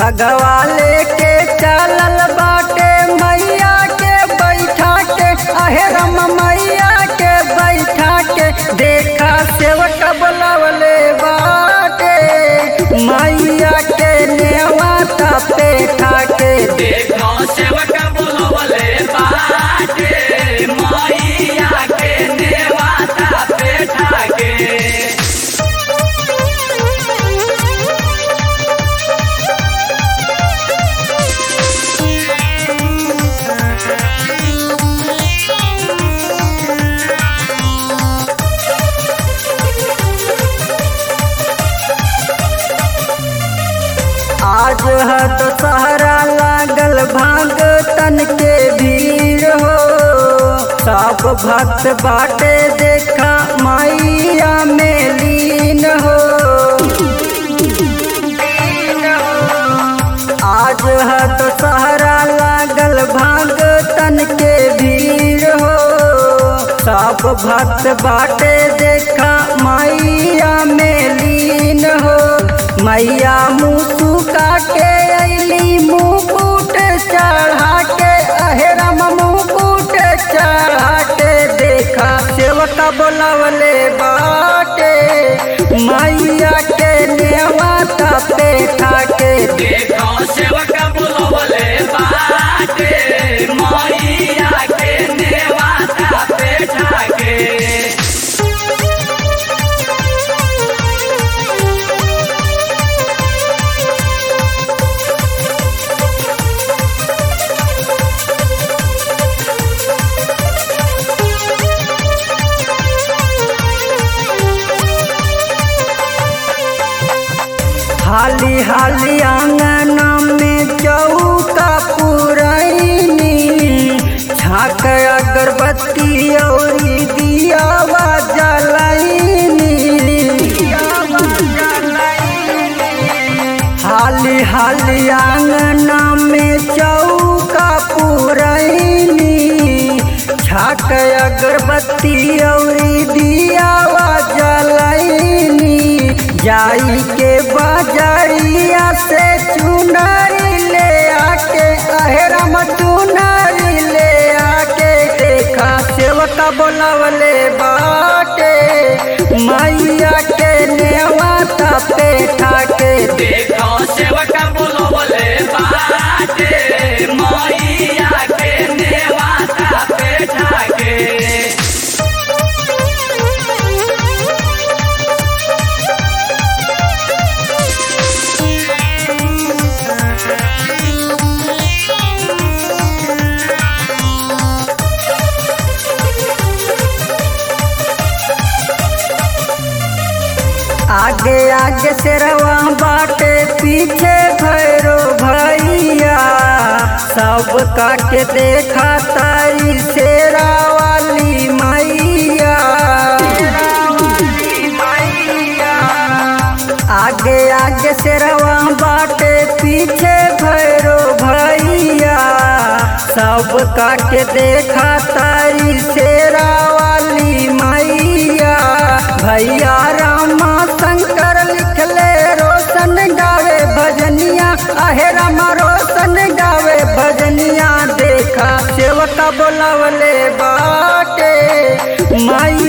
बगवा लेके चलल बाटे मैया के बैठा के अहे रम मैया के बैठा के देखा सेवक बुलावले बाटे मैया के नेवाता पे ठाके देखो सेवक बुलवले बाटे मैया के नेवाता बैठा के आज है दशहरा लागल भाग तन के भीड़ हो सब भक्त बाटे देखा मैया में लीन हो आज है दशहरा लागल भाग तन के भीड़ हो सब भक्त बाटे देखा मैया में लीन हो मैया मुँह सुखा के अली मुकुट चढ़ा के अहेरम मुकुट चढ़ा के देखा सेवक बोलवले बाटे मैया के नेवाता पे ठाके देखो सेवक बुलवले बाटे मैया के नेवाता बैठा के हाली हाली आंगन में चौका पुरैनी छाक अगरबत्ती और दियावा जलैनी हाली हाली आंगन में चौका पुरैनी छाक अगरबत्ती और दियावा जलैनी जाई के बाजारिया से चुनरी ले आके अहेरम चुनरी ले आके देखा सेवका बोलवले बाटे मैया के नेवाता पे ठाके देखो सेवक बुलवले बाटे मैया के नेवाता बैठा के आगे आगे शेरवा बाटे पीछे भैरो भैया सब काके देखा तारी शेरा वाली मैया आगे आगे शेरवा बाटे पीछे भैरो भैया सब काके देखा तारी शेरा वाली मैया भैया रामा शंकर लिखले रोशन गावे भजनिया अहे रामा रोशन गावे भजनिया देखा सेवका बोलावले बाटे माई